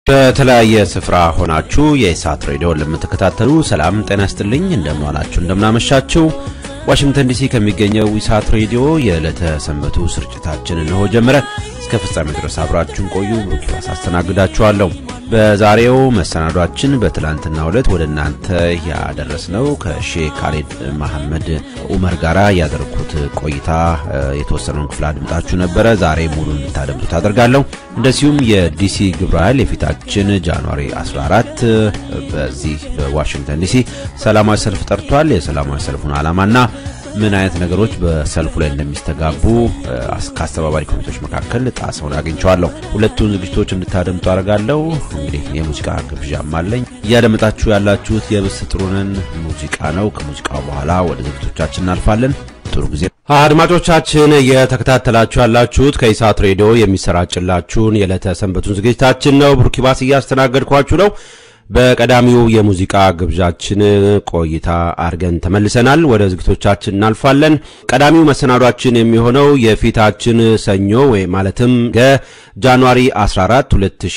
በተለያየ ስፍራ ሆናችሁ የኢሳት ሬዲዮ ለምትከታተሉ ሰላም ጤና ይስጥልኝ። እንደምንዋላችሁ እንደምናመሻችሁ። ዋሽንግተን ዲሲ ከሚገኘው ኢሳት ሬዲዮ የዕለተ ሰንበቱ ስርጭታችን እንሆ ጀመረ። እስከ ፍጻሜ ድረስ አብራችሁን ቆዩ። ቡኪባስ አስተናግዳችኋለሁ። በዛሬው መሰናዷችን በትላንትናው ዕለት ወደ እናንተ ያደረስነው ከሼህ ካሌድ መሐመድ ኡመር ጋራ ያደረኩት ቆይታ የተወሰነውን ክፍል አድምጣችሁ ነበረ። ዛሬ ሙሉ እንድታደምጡት አደርጋለሁ። እንደዚሁም የዲሲ ግብረ ኃይል የፊታችን ጃንዋሪ 14 በዚህ በዋሽንግተን ዲሲ ሰላማዊ ሰልፍ ጠርቷል። የሰላማዊ ሰልፉን ዓላማና ምን አይነት ነገሮች በሰልፉ ላይ እንደሚስተጋቡ ከአስተባባሪ ኮሚቴዎች መካከል ጣሰውን አግኝቸዋለሁ። ሁለቱን ዝግጅቶች እንድታደምጡ አደርጋለሁ። እንግዲህ የሙዚቃ ግብዣም አለኝ። እያደመጣችሁ ያላችሁት የብስ ጥሩንን ሙዚቃ ነው። ከሙዚቃው በኋላ ወደ ዝግጅቶቻችን እናልፋለን። ጥሩ ጊዜ። አድማጮቻችን እየተከታተላችሁ ያላችሁት ከኢሳት ሬዲዮ የሚሰራጭላችሁን የዕለተ ሰንበቱን ዝግጅታችን ነው። ብሩኪባስ እያስተናገድኳችሁ ነው። በቀዳሚው የሙዚቃ ግብዣችን ቆይታ አድርገን ተመልሰናል። ወደ ዝግቶቻችን እናልፋለን። ቀዳሚው መሰናዷችን የሚሆነው የፊታችን ሰኞ ወይ ማለትም ጃንዋሪ 14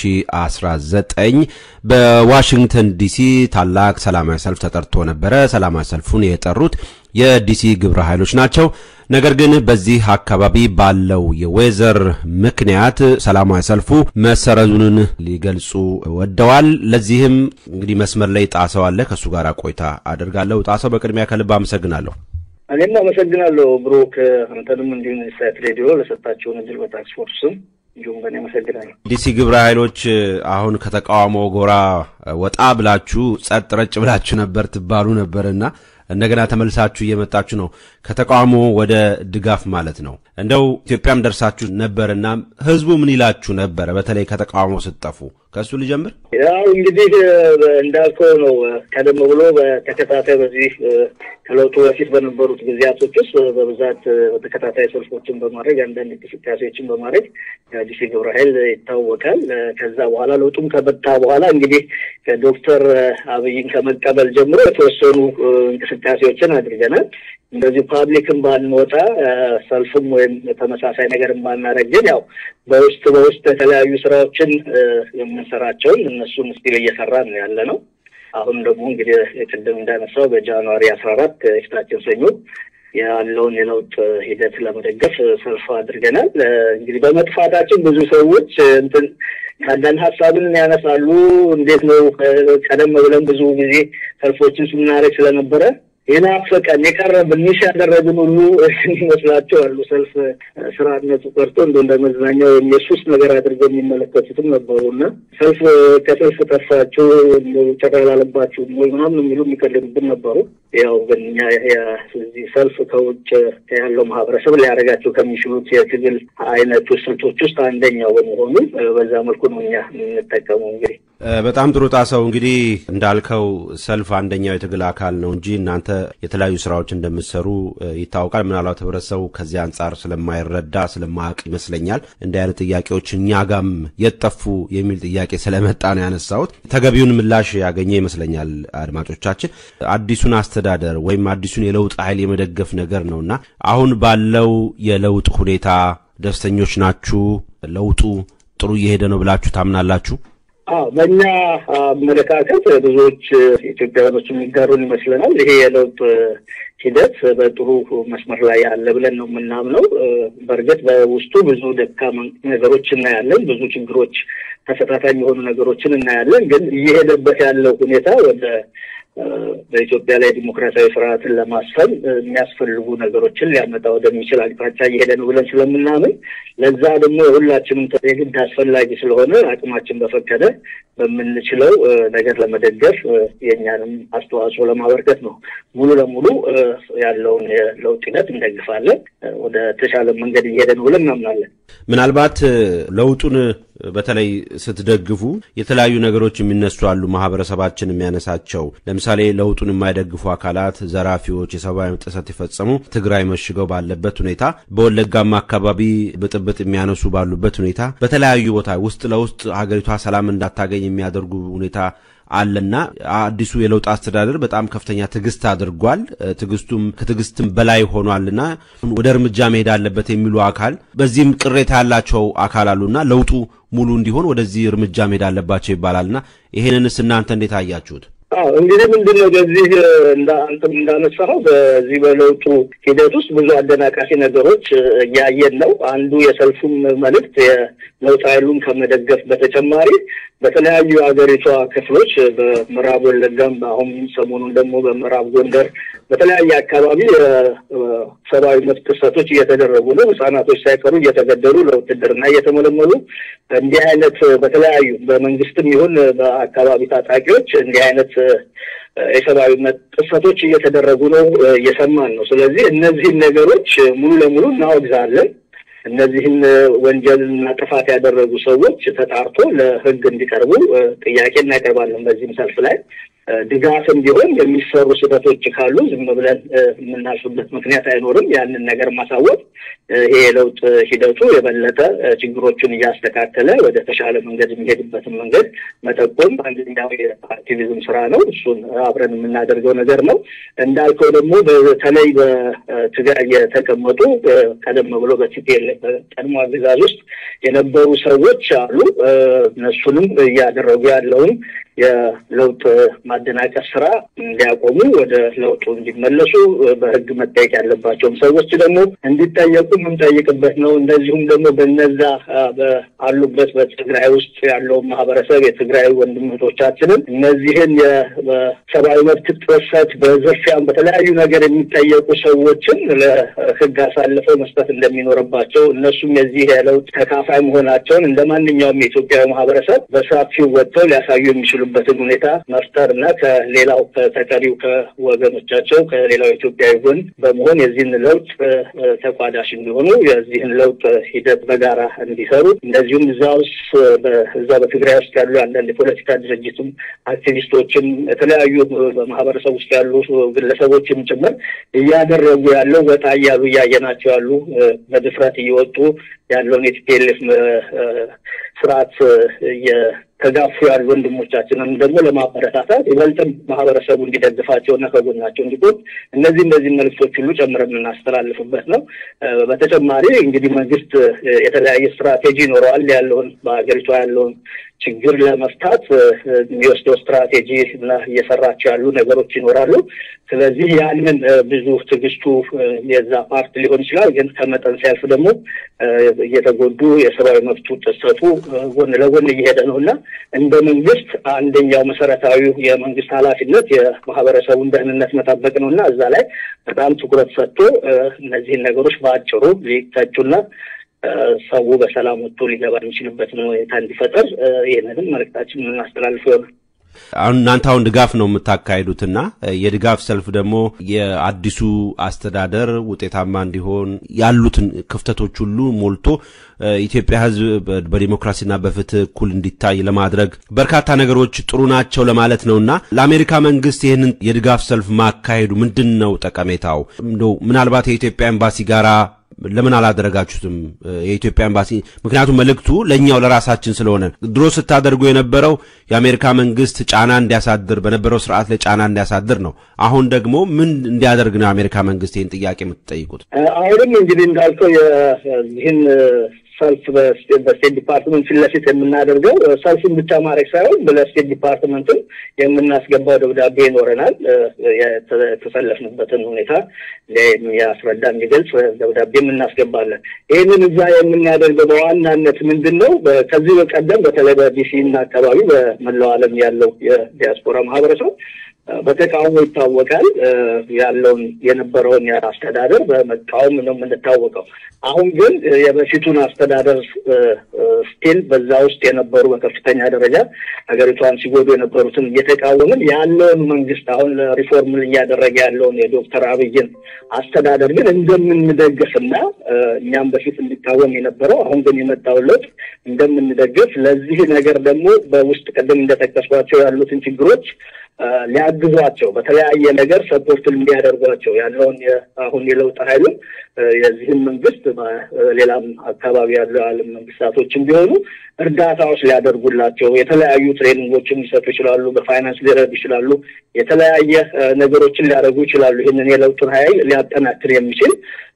2019 በዋሽንግተን ዲሲ ታላቅ ሰላማዊ ሰልፍ ተጠርቶ ነበረ። ሰላማዊ ሰልፉን የጠሩት የዲሲ ግብረ ኃይሎች ናቸው። ነገር ግን በዚህ አካባቢ ባለው የዌዘር ምክንያት ሰላማዊ ሰልፉ መሰረዙን ሊገልጹ ወደዋል። ለዚህም እንግዲህ መስመር ላይ ጣሰው አለ። ከእሱ ጋር ቆይታ አደርጋለሁ። ጣሰው፣ በቅድሚያ ከልብ አመሰግናለሁ። እኔም አመሰግናለሁ ብሩክ፣ አንተንም እንዲሁም ሳት ሬዲዮ ለሰጣቸውን እድል በታክስ ፎርስ ስም እንዲሁም በእኔ አመሰግናለሁ። ዲሲ ግብረ ኃይሎች አሁን ከተቃውሞ ጎራ ወጣ ብላችሁ ጸጥ ረጭ ብላችሁ ነበር ትባሉ ነበርና እንደገና ተመልሳችሁ እየመጣችሁ ነው። ከተቃውሞ ወደ ድጋፍ ማለት ነው። እንደው ኢትዮጵያም ደርሳችሁ ነበርና ህዝቡ ምን ይላችሁ ነበረ? በተለይ ከተቃውሞ ስትጠፉ ከእሱ ልጀምር። ያው እንግዲህ እንዳልከው ነው። ቀደም ብሎ በተከታታይ በዚህ ከለውጡ በፊት በነበሩት ጊዜያቶች ውስጥ በብዛት በተከታታይ ሰልፎችን በማድረግ አንዳንድ እንቅስቃሴዎችን በማድረግ ዲሲ ግብረ ኃይል ይታወቃል። ከዛ በኋላ ለውጡም ከመጣ በኋላ እንግዲህ ከዶክተር አብይን ከመቀበል ጀምሮ የተወሰኑ እንቅስቃሴዎችን አድርገናል። እንደዚህ ፓብሊክን ባንወጣ ሰልፍም ወይም ተመሳሳይ ነገርን ባናደርግ ግን ያው በውስጥ በውስጥ የተለያዩ ስራዎችን የምንሰራቸውን እነሱን ስቲል እየሰራን ነው ያለ ነው። አሁን ደግሞ እንግዲህ ቅድም እንዳነሳው በጃንዋሪ አስራ አራት የፊታችን ሰኞ ያለውን የለውጥ ሂደት ለመደገፍ ሰልፍ አድርገናል። እንግዲህ በመጥፋታችን ብዙ ሰዎች እንትን አንዳንድ ሀሳብን ያነሳሉ። እንዴት ነው ቀደም ብለን ብዙ ጊዜ ሰልፎችን ስናደርግ ስለነበረ የናፈቀን የቀረብን ሚስ ያደረግን ሁሉ ይመስላቸው አሉ። ሰልፍ ስርዓትነቱ ቀርቶ እንደ እንደ መዝናኛ ወይም የሱስ ነገር አድርገው የሚመለከቱትም ነበሩ እና ሰልፍ ከሰልፍ ጠፋችሁ ተቀላለባችሁ ወይ ምናምን የሚሉ የሚቀልዱብን ነበሩ። ያው ግን እኛ እዚህ ሰልፍ ከውጭ ያለው ማህበረሰብ ሊያደርጋቸው ከሚችሉት የትግል አይነቱ ስልቶች ውስጥ አንደኛው በመሆኑ በዛ መልኩ ነው እኛ የምንጠቀመው እንግዲህ በጣም ጥሩ ጣሰው፣ እንግዲህ እንዳልከው ሰልፍ አንደኛው የትግል አካል ነው እንጂ እናንተ የተለያዩ ስራዎች እንደምትሰሩ ይታወቃል። ምናልባት ህብረተሰቡ ከዚህ አንጻር ስለማይረዳ ስለማያውቅ ይመስለኛል እንዲህ አይነት ጥያቄዎች እኛ ጋም የጠፉ የሚል ጥያቄ ስለመጣ ነው ያነሳሁት። ተገቢውን ምላሽ ያገኘ ይመስለኛል። አድማጮቻችን አዲሱን አስተዳደር ወይም አዲሱን የለውጥ ኃይል የመደገፍ ነገር ነውና አሁን ባለው የለውጥ ሁኔታ ደስተኞች ናችሁ? ለውጡ ጥሩ እየሄደ ነው ብላችሁ ታምናላችሁ? አዎ በእኛ አመለካከት ብዙዎች ኢትዮጵያውያኖች የሚጋሩን ይመስለናል። ይሄ የለውጥ ሂደት በጥሩ መስመር ላይ ያለ ብለን ነው የምናምነው። በእርግጥ በውስጡ ብዙ ደካማ ነገሮች እናያለን፣ ብዙ ችግሮች፣ ተፈታታኝ የሆኑ ነገሮችን እናያለን። ግን እየሄደበት ያለው ሁኔታ ወደ በኢትዮጵያ ላይ ዲሞክራሲያዊ ስርዓትን ለማስፈን የሚያስፈልጉ ነገሮችን ሊያመጣ ወደሚችል አቅጣጫ እየሄደ ነው ብለን ስለምናምን ለዛ ደግሞ የሁላችንም የግድ አስፈላጊ ስለሆነ አቅማችን በፈቀደ በምንችለው ነገር ለመደገፍ የእኛንም አስተዋጽኦ ለማበርከት ነው። ሙሉ ለሙሉ ያለውን የለውጥ ሂደት እንደግፋለን። ወደ ተሻለ መንገድ እየሄደ ነው ብለን እናምናለን። ምናልባት ለውጡን በተለይ ስትደግፉ የተለያዩ ነገሮች የሚነሱ አሉ። ማህበረሰባችን የሚያነሳቸው ለምሳሌ ለውጡን የማይደግፉ አካላት ዘራፊዎች፣ የሰብአዊ መብት ጥሰት የፈጸሙ ትግራይ መሽገው ባለበት ሁኔታ፣ በወለጋማ አካባቢ ብጥብጥ የሚያነሱ ባሉበት ሁኔታ፣ በተለያዩ ቦታ ውስጥ ለውስጥ ሀገሪቷ ሰላም እንዳታገኝ የሚያደርጉ ሁኔታ አለና አዲሱ የለውጥ አስተዳደር በጣም ከፍተኛ ትዕግስት አድርጓል። ትዕግስቱም ከትዕግስትም በላይ ሆኗልና ወደ እርምጃ መሄድ አለበት የሚሉ አካል በዚህም ቅሬታ ያላቸው አካል አሉና ለውጡ ሙሉ እንዲሆን ወደዚህ እርምጃ መሄድ አለባቸው ይባላልና ይሄንንስ እናንተ እንዴት አያችሁት? አዎ እንግዲህ ምንድን ነው በዚህ አንተም እንዳነሳኸው በዚህ በለውጡ ሂደት ውስጥ ብዙ አደናቃፊ ነገሮች እያየን ነው። አንዱ የሰልፉም መልእክት የለውጥ ኃይሉን ከመደገፍ በተጨማሪ በተለያዩ የሀገሪቷ ክፍሎች በምዕራብ ወለጋም አሁን ሰሞኑን ደግሞ በምዕራብ ጎንደር በተለያየ አካባቢ የሰብአዊ መብት ጥሰቶች እየተደረጉ ነው። ሕጻናቶች ሳይቀሩ እየተገደሉ ለውትድርና እየተመለመሉ እንዲህ አይነት በተለያዩ በመንግስትም ይሁን በአካባቢ ታጣቂዎች እንዲህ አይነት የሰብአዊ መብት ጥሰቶች እየተደረጉ ነው እየሰማን ነው። ስለዚህ እነዚህን ነገሮች ሙሉ ለሙሉ እናወግዛለን። እነዚህን ወንጀልና ጥፋት ያደረጉ ሰዎች ተጣርቶ ለሕግ እንዲቀርቡ ጥያቄ እናቀርባለን። በዚህም ሰልፍ ላይ ድጋፍም ቢሆን የሚሰሩ ስህተቶች ካሉ ዝም ብለን የምናልፍበት ምክንያት አይኖርም። ያንን ነገር ማሳወቅ ይሄ የለውጥ ሂደቱ የበለጠ ችግሮቹን እያስተካከለ ወደ ተሻለ መንገድ የሚሄድበትን መንገድ መጠቆም አንደኛው የአክቲቪዝም ስራ ነው። እሱን አብረን የምናደርገው ነገር ነው። እንዳልከው ደግሞ በተለይ በትግራይ የተቀመጡ ቀደም ብሎ በቲፒኤልኤፍ ቀድሞ አገዛዝ ውስጥ የነበሩ ሰዎች አሉ። እነሱንም እያደረጉ ያለውን የለውጥ ማደናቀፍ ስራ እንዲያቆሙ ወደ ለውጡ እንዲመለሱ በህግ መጠየቅ ያለባቸውም ሰዎች ደግሞ እንዲጠየቁ የምንጠይቅበት ነው። እንደዚሁም ደግሞ በነዛ አሉበት በትግራይ ውስጥ ያለውን ማህበረሰብ የትግራይ ወንድምቶቻችንን እነዚህን የሰብአዊ መብት ጥሰት በዝርፊያም በተለያዩ ነገር የሚጠየቁ ሰዎችን ለህግ አሳልፈው መስጠት እንደሚኖርባቸው እነሱም የዚህ የለውጥ ተካፋይ መሆናቸውን እንደ ማንኛውም የኢትዮጵያዊ ማህበረሰብ በሰፊው ወጥተው ሊያሳዩ የሚችሉበትን ሁኔታ መፍጠር እና ከሌላው ከተቀሪው ከወገኖቻቸው ከሌላው ኢትዮጵያዊ ጎን በመሆን የዚህን ለውጥ ተቋዳሽ እንዲሆኑ የዚህን ለውጥ ሂደት በጋራ እንዲሰሩ እንደዚሁም እዛ ውስጥ እዛ በትግራይ ውስጥ ያሉ አንዳንድ የፖለቲካ ድርጅትም አክቲቪስቶችም የተለያዩ በማህበረሰብ ውስጥ ያሉ ግለሰቦችም ጭምር እያደረጉ ያለው ወጣ እያሉ እያየናቸው ያሉ በድፍረት እየወጡ ያለውን የቲፒኤልኤፍ ስርዓት ተጋፉ ያሉ ወንድሞቻችንን ደግሞ ለማበረታታት ይበልጥም ማህበረሰቡ እንዲደግፋቸው እና ከጎናቸው እንዲቆም እነዚህ እነዚህ መልዕክቶች ሁሉ ጨምረን የምናስተላልፍበት ነው። በተጨማሪ እንግዲህ መንግስት የተለያየ ስትራቴጂ ይኖረዋል። ያለውን በሀገሪቷ ያለውን ችግር ለመፍታት የሚወስደው ስትራቴጂ እና እየሰራቸው ያሉ ነገሮች ይኖራሉ። ስለዚህ ያንን ብዙ ትዕግስቱ የዛ ፓርት ሊሆን ይችላል። ግን ከመጠን ሲያልፍ ደግሞ እየተጎዱ የሰብአዊ መብቱ ጥሰቱ ጎን ለጎን እየሄደ ነው እና እንደ መንግስት አንደኛው መሰረታዊ የመንግስት ኃላፊነት የማህበረሰቡን ደህንነት መጠበቅ ነው እና እዛ ላይ በጣም ትኩረት ሰጥቶ እነዚህን ነገሮች በአጭሩ ሊቀጩና ሰው በሰላም ወጥቶ ሊገባ የሚችልበትን ሁኔታ እንዲፈጠር ይህንንም መልእክታችን የምናስተላልፍ ይሆናል። አሁን እናንተ አሁን ድጋፍ ነው የምታካሂዱትና የድጋፍ ሰልፍ ደግሞ የአዲሱ አስተዳደር ውጤታማ እንዲሆን ያሉትን ክፍተቶች ሁሉ ሞልቶ ኢትዮጵያ ሕዝብ በዲሞክራሲና በፍትህ እኩል እንዲታይ ለማድረግ በርካታ ነገሮች ጥሩ ናቸው ለማለት ነውና ለአሜሪካ መንግስት ይህንን የድጋፍ ሰልፍ ማካሄዱ ምንድን ነው ጠቀሜታው? እንደው ምናልባት የኢትዮጵያ ኤምባሲ ጋራ ለምን አላደረጋችሁትም? የኢትዮጵያ ኤምባሲ ምክንያቱም መልእክቱ ለእኛው ለራሳችን ስለሆነ ድሮ ስታደርጉ የነበረው የአሜሪካ መንግስት ጫና እንዲያሳድር በነበረው ስርዓት ላይ ጫና እንዲያሳድር ነው። አሁን ደግሞ ምን እንዲያደርግ ነው የአሜሪካ መንግስት ይህን ጥያቄ የምትጠይቁት? አሁንም እንግዲህ እንዳልከው ይህን ሰልፍ በስቴት ዲፓርትመንት ፊት ለፊት የምናደርገው ሰልፉን ብቻ ማድረግ ሳይሆን ለስቴት ዲፓርትመንትም የምናስገባው ደብዳቤ ይኖረናል። የተሰለፍንበትን ሁኔታ የሚያስረዳ የሚገልጽ ደብዳቤም እናስገባለን። ይህንን እዛ የምናደርገው በዋናነት ምንድን ነው? ከዚህ በቀደም በተለይ በዲሲ እና አካባቢ በመላው ዓለም ያለው የዲያስፖራ ማህበረሰብ በተቃውሞ ይታወቃል። ያለውን የነበረውን አስተዳደር በመቃወም ነው የምንታወቀው። አሁን ግን የበፊቱን አስተዳደር ስቲል በዛ ውስጥ የነበሩ በከፍተኛ ደረጃ ሀገሪቷን ሲጎዱ የነበሩትን እየተቃወምን ያለውን መንግስት አሁን ሪፎርም እያደረገ ያለውን የዶክተር አብይን አስተዳደር ግን እንደምንደግፍና እኛም በፊት እንዲቃወም የነበረው አሁን ግን የመጣውን ለውጥ እንደምንደግፍ ለዚህ ነገር ደግሞ በውስጥ ቅድም እንደጠቀስኳቸው ያሉትን ችግሮች ሊያግዟቸው በተለያየ ነገር ሰፖርት እንዲያደርጓቸው ያለውን አሁን የለውጥ ኃይሉን የዚህም መንግስት ሌላም አካባቢ ያሉ የዓለም መንግስታቶችም ቢሆኑ እርዳታዎች ሊያደርጉላቸው የተለያዩ ትሬኒንጎችን ሊሰጡ ይችላሉ። በፋይናንስ ሊረዱ ይችላሉ። የተለያየ ነገሮችን ሊያደርጉ ይችላሉ። ይህንን የለውጡን ኃይል ሊያጠናክር የሚችል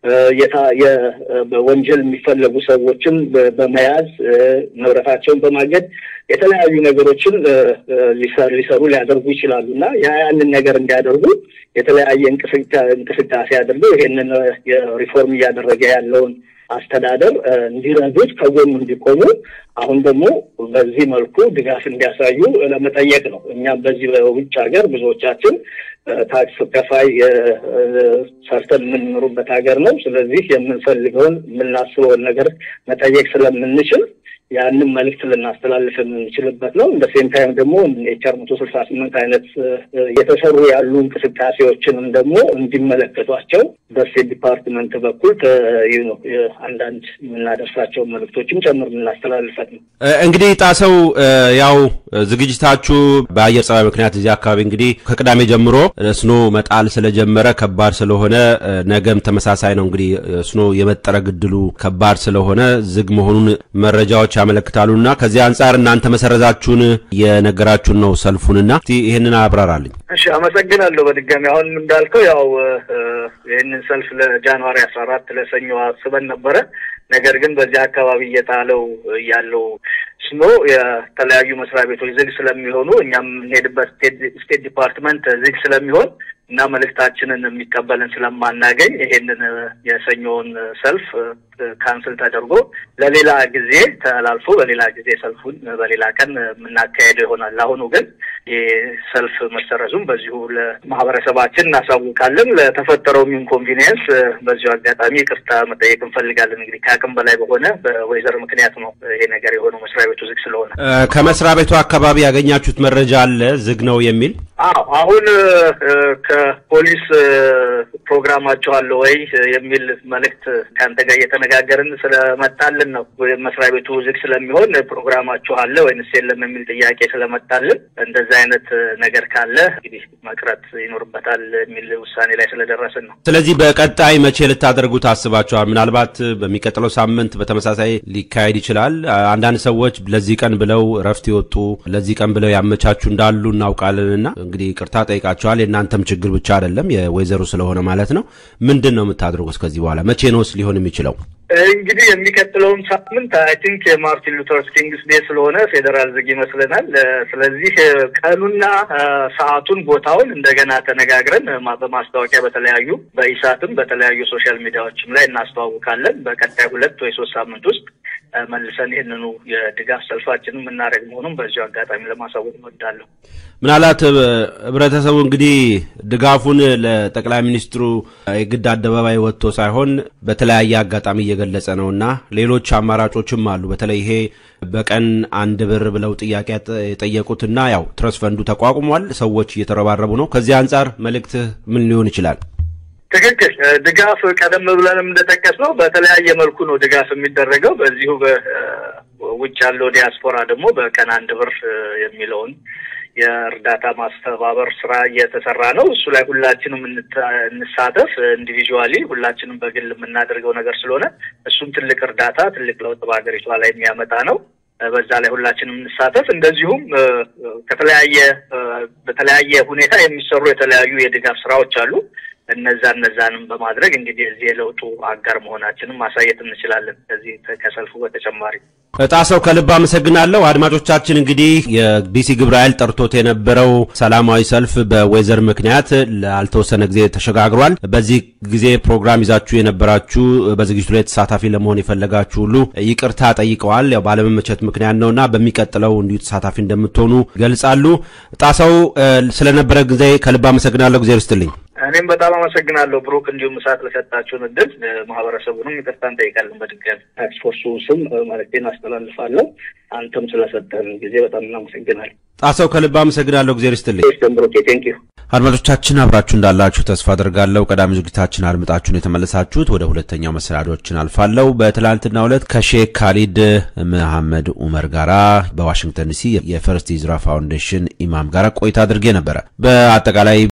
በወንጀል የሚፈለጉ ሰዎችን በመያዝ ንብረታቸውን በማገድ የተለያዩ ነገሮችን ሊሰሩ ሊያደርጉ ይችላሉ እና ያንን ነገር እንዲያደርጉ የተለያየ እንቅስቃሴ አድርገው ይሄንን የሪፎርም እያደረገ ያለውን አስተዳደር እንዲረዱት ከጎኑ እንዲቆሙ አሁን ደግሞ በዚህ መልኩ ድጋፍ እንዲያሳዩ ለመጠየቅ ነው። እኛም በዚህ በውጭ ሀገር ብዙዎቻችን ታክስ ከፋይ ሰርተን የምንኖሩበት ሀገር ነው። ስለዚህ የምንፈልገውን የምናስበውን ነገር መጠየቅ ስለምንችል ያንን መልእክት ልናስተላልፍ የምንችልበት ነው። እንደ ሴም ታይም ደግሞ ኤችአር መቶ ስልሳ ስምንት አይነት እየተሰሩ ያሉ እንቅስቃሴዎችንም ደግሞ እንዲመለከቷቸው በስቴት ዲፓርትመንት በኩል ነው አንዳንድ የምናደርሳቸውን መልእክቶችም ጨምር የምናስተላልፈት ነው። እንግዲህ ጣሰው ያው ዝግጅታችሁ በአየር ጸባይ ምክንያት እዚህ አካባቢ እንግዲህ ከቅዳሜ ጀምሮ ስኖ መጣል ስለጀመረ ከባድ ስለሆነ ነገም ተመሳሳይ ነው። እንግዲህ ስኖ የመጠረ ግድሉ ከባድ ስለሆነ ዝግ መሆኑን መረጃዎች ያመለክታሉና ከዚህ አንጻር እናንተ መሰረዛችሁን የነገራችሁን ነው ሰልፉንና ይህንን አብራራልኝ። እሺ፣ አመሰግናለሁ። በድጋሚ አሁን እንዳልከው ያው ይህንን ሰልፍ ለጃንዋሪ አስራ አራት ለሰኞ አስበን ነበረ። ነገር ግን በዚህ አካባቢ እየጣለው ያለው ስኖ የተለያዩ መስሪያ ቤቶች ዝግ ስለሚሆኑ እኛም የምንሄድበት ስቴት ዲፓርትመንት ዝግ ስለሚሆን እና መልእክታችንን የሚቀበልን ስለማናገኝ ይሄንን የሰኞውን ሰልፍ ካንስል ተደርጎ ለሌላ ጊዜ ተላልፎ በሌላ ጊዜ ሰልፉን በሌላ ቀን የምናካሄደው ይሆናል። ለአሁኑ ግን ይህ ሰልፍ መሰረዙም በዚሁ ለማህበረሰባችን እናሳውቃለን። ለተፈጠረውም ኢንኮንቪኒየንስ በዚሁ አጋጣሚ ይቅርታ መጠየቅ እንፈልጋለን። እንግዲህ ከአቅም በላይ በሆነ በወይዘር ምክንያት ነው ይሄ ነገር የሆነው መስሪያ ቤቱ ዝግ ስለሆነ። ከመስሪያ ቤቱ አካባቢ ያገኛችሁት መረጃ አለ ዝግ ነው የሚል? አዎ አሁን ከፖሊስ ፕሮግራማቸው አለ ወይ የሚል መልእክት ከአንተ ጋር እየተነጋገርን ስለመጣልን ነው። መስሪያ ቤቱ ዝግ ስለሚሆን ፕሮግራማችሁ አለ ወይንስ የለም የሚል ጥያቄ ስለመጣልን እንደዛ አይነት ነገር ካለ እንግዲህ መቅረት ይኖርበታል የሚል ውሳኔ ላይ ስለደረስን ነው። ስለዚህ በቀጣይ መቼ ልታደርጉ ታስባችኋል? ምናልባት በሚቀጥለው ሳምንት በተመሳሳይ ሊካሄድ ይችላል። አንዳንድ ሰዎች ለዚህ ቀን ብለው እረፍት ይወጡ ለዚህ ቀን ብለው ያመቻቹ እንዳሉ እናውቃለንና እንግዲህ ቅርታ ጠይቃቸዋል። የእናንተም ችግር ብቻ አይደለም የወይዘሮ ስለሆነ ማለት ነው። ምንድን ነው የምታደርጉት ከዚህ በኋላ መቼ ነውስ ሊሆን የሚችለው? እንግዲህ የሚቀጥለውን ሳምንት አይ ቲንክ የማርቲን ሉተር ኪንግስ ዴይ ስለሆነ ፌዴራል ዝግ ይመስለናል። ስለዚህ ቀኑና ሰዓቱን፣ ቦታውን እንደገና ተነጋግረን በማስታወቂያ በተለያዩ በኢሳትም በተለያዩ ሶሻል ሚዲያዎችም ላይ እናስተዋውቃለን። በቀጣይ ሁለት ወይ ሶስት ሳምንት ውስጥ መልሰን ይህንኑ የድጋፍ ሰልፋችንን የምናደርግ መሆኑን በዚሁ አጋጣሚ ለማሳወቅ እወዳለሁ። ምናልባት ህብረተሰቡ እንግዲህ ድጋፉን ለጠቅላይ ሚኒስትሩ የግድ አደባባይ ወጥቶ ሳይሆን በተለያየ አጋጣሚ እየገለጸ ነው እና ሌሎች አማራጮችም አሉ። በተለይ ይሄ በቀን አንድ ብር ብለው ጥያቄ የጠየቁትና ያው ትረስ ፈንዱ ተቋቁሟል። ሰዎች እየተረባረቡ ነው። ከዚህ አንጻር መልእክትህ ምን ሊሆን ይችላል? ትክክል። ድጋፍ ቀደም ብለንም እንደጠቀስ ነው በተለያየ መልኩ ነው ድጋፍ የሚደረገው። በዚሁ በውጭ ያለው ዲያስፖራ ደግሞ በቀን አንድ ብር የሚለውን የእርዳታ ማስተባበር ስራ እየተሰራ ነው። እሱ ላይ ሁላችንም እንሳተፍ። ኢንዲቪዥዋሊ ሁላችንም በግል የምናደርገው ነገር ስለሆነ እሱም ትልቅ እርዳታ፣ ትልቅ ለውጥ በሀገሪቷ ላይ የሚያመጣ ነው። በዛ ላይ ሁላችንም እንሳተፍ። እንደዚሁም ከተለያየ በተለያየ ሁኔታ የሚሰሩ የተለያዩ የድጋፍ ስራዎች አሉ። እነዛ እነዛንም በማድረግ እንግዲህ እዚህ የለውጡ አጋር መሆናችንም ማሳየት እንችላለን። ከዚህ ከሰልፉ በተጨማሪ ጣሰው ከልብ አመሰግናለሁ። አድማጮቻችን እንግዲህ የዲሲ ግብረ ኃይል ጠርቶት የነበረው ሰላማዊ ሰልፍ በወይዘር ምክንያት ላልተወሰነ ጊዜ ተሸጋግሯል። በዚህ ጊዜ ፕሮግራም ይዛችሁ የነበራችሁ በዝግጅቱ ላይ ተሳታፊ ለመሆን የፈለጋችሁ ሁሉ ይቅርታ ጠይቀዋል። ያው ባለመመቸት ምክንያት ነውና በሚቀጥለው እንዲሁ ተሳታፊ እንደምትሆኑ ገልጻሉ። ጣሰው ስለነበረ ጊዜ ከልብ አመሰግናለሁ። ጊዜ ርስትልኝ እኔም በጣም አመሰግናለሁ ብሩክ፣ እንዲሁም እሳት ለሰጣችሁን እድል ማህበረሰቡንም ይቅርታ እንጠይቃለን። በድጋሚ ታክስ ፎርሱ ስም መልዕክቴን አስተላልፋለሁ። አንተም ስለሰጠን ጊዜ በጣም እናመሰግናለን። ጣሰው ከልብ አመሰግናለሁ። ጊዜ ርስትልኝ ብሩክ። ቴንክ ዩ አድማጮቻችን አብራችሁ እንዳላችሁ ተስፋ አድርጋለሁ። ቀዳሚ ዝግጅታችን አድምጣችሁን የተመለሳችሁት ወደ ሁለተኛው መሰናዶችን አልፋለሁ። በትላንትናው ዕለት ከሼክ ካሊድ መሐመድ ኡመር ጋራ በዋሽንግተን ዲሲ የፈርስት ኢዝራ ፋውንዴሽን ኢማም ጋራ ቆይታ አድርጌ ነበረ። በአጠቃላይ